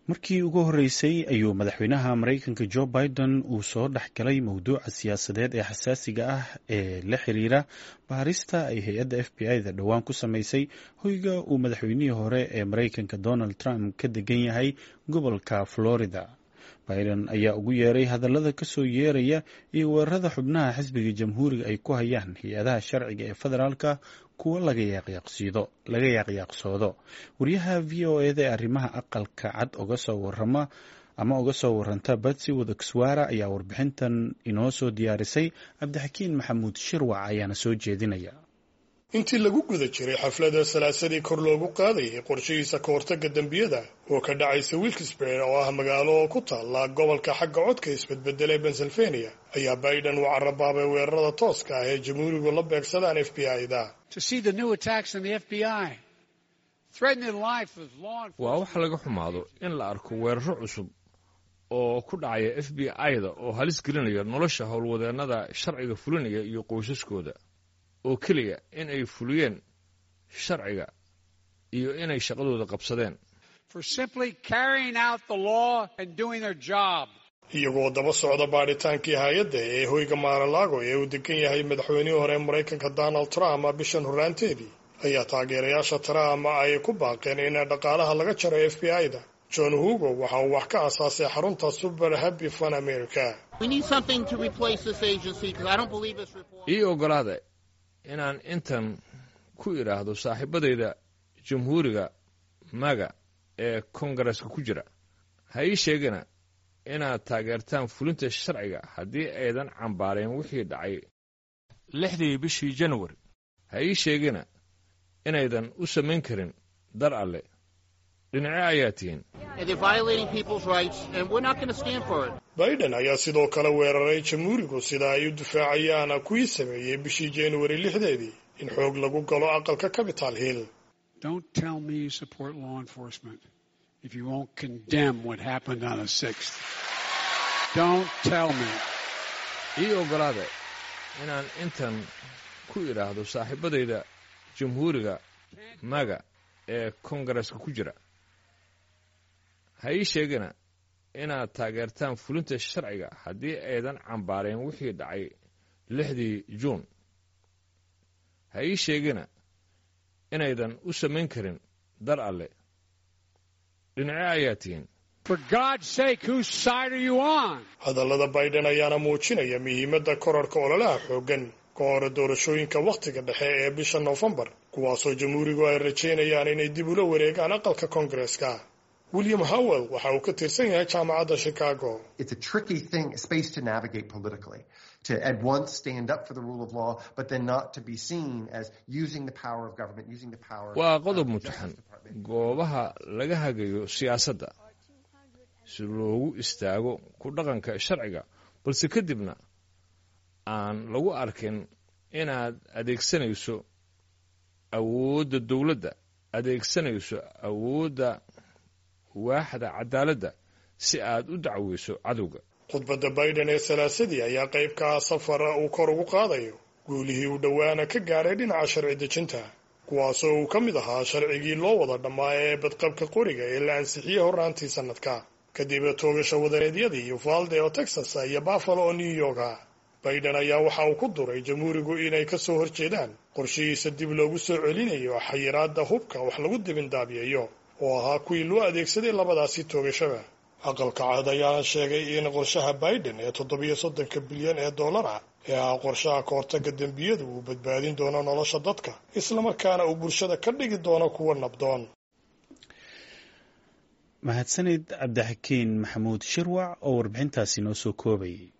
markii ugu horreysay ayuu madaxweynaha maraykanka jo biden uu soo dhex galay mowduuca siyaasadeed ee xasaasiga ah ee la xiriira baarista ay hay-adda f b i-da dhowaan ku samaysay hoyga uu madaxweynihii hore ee maraykanka donald trump ka degan yahay gobolka florida biden ayaa ugu yeeray hadallada kasoo yeeraya iyo weerarada xubnaha xisbiga jamhuuriga ay ku hayaan hay-adaha sharciga ee federaalka kuwo laga yaaqyaaqsoodo wariyaha v o eda ee arrimaha aqalka cad oga soo warama ama uga soo waranta batsi wadakswara ayaa warbixintan inoo soo diyaarisay cabdixakiin maxamuud shirwac ayaana soo jeedinaya intii lagu guda jiray xaflada salaasadii kor loogu qaadayay qorshihiisa ka hortagga dembiyada oo ka dhacaysa wilkesburg oo ah magaalo ku taalla gobolka xagga codka isbedbedela ee pennsylvania ayaa biden uu carabaabay weerarada tooska ah ee jamhuurigu la beegsadaan f b i-da waa wax laga xumaado in la arko weeraro cusub oo ku dhacaya f b i-da oo halis gelinaya nolosha howlwadeennada sharciga fulinaya iyo qoysaskooda oo keliya in ay fuliyeen sharciga iyo inay shaqadooda qabsadeen iyagoo daba socda baadhitaankii hay-adda ee hoyga maaralaago ee uu degan yahay madaxweynihii hore maraykanka donald trump bishan horraanteedii ayaa taageerayaasha trump ay ku baaqeen in dhaqaalaha laga jaro f b i-da john hugo waxa uu wax ka asaasay xarunta super happy fun america ii ogolaada inaan intan ku idhaahdo saaxiibadayda jamhuuriga maga ee kongareska ku jira ha ii sheegina inaad taageertaan fulinta sharciga haddii aydan cambaareen wixii dhacay lixdii bishii januari ha ii sheegina inaydan u samayn karin dar alle dhinace ayaa tihiin biden ayaa sidoo kale weeraray jamhuurigu sida ay u difaacayaan kuwii sameeyey bishii januari lixdeedii in xoog lagu galo aqalka capital hill ii ogolaada inaan intan ku idhaahdo saaxiibadayda jamhuuriga maga ee kongareska ku jira ha ii sheegina inaad taageertaan fulinta sharciga haddii aydan cambaareen wixii dhacay lixdii juun ha ii sheegina inaydan u samayn karin dar alle dhinace ayaa tihiin hadallada biden ayaana muujinaya muhiimadda korarka ololaha xooggan ka hore doorashooyinka wakhtiga dhexe ee bisha noofembar kuwaasoo jamhuurigu ay rajaynayaan inay dib ula wareegaan aqalka koongareska william howell waxa uu ka tirsan yahay jaamacadda chicago waa qodob mutaxan goobaha laga hagayo siyaasadda si loogu istaago ku dhaqanka sharciga balse kadibna aan lagu arkin inaad adeegsanayso awoodda dowladda adeegsanayso awoodda waaxda cadaaladda si aad u dacweyso cadowga khudbadda biden ee salaasadii ayaa qayb ka ah safara uu kor ugu qaadayo guulihii uu dhowaana ka gaadhay dhinaca sharci dejinta kuwaasoo uu ka mid ahaa sharcigii loo wada dhammaa ee badqabka qoriga ee la ansixiyey horraantii sannadka kadib toogasha wadaneedyadii uvalde oo texas iyo buffalo oo new yorka biden ayaa waxa uu ku duray jamhuurigu inay ka soo horjeedaan qorshihiisa dib loogu soo celinayo xayiraadda hubka wax lagu dibindaabiyayo oo ahaa kuwii loo adeegsaday labadaasi toogashada aqalka cad ayaana sheegay in qorshaha biden ee toddobiyo soddonka bilyan ee dollar ah ee ahaa qorshaha ka hortagga dembiyadu uu badbaadin doono nolosha dadka islamarkaana uu bulshada ka dhigi doono kuwa nabdoon mahadsanid cabdixakiin maxamuud shirwac oo warbixintaasi noo soo koobayay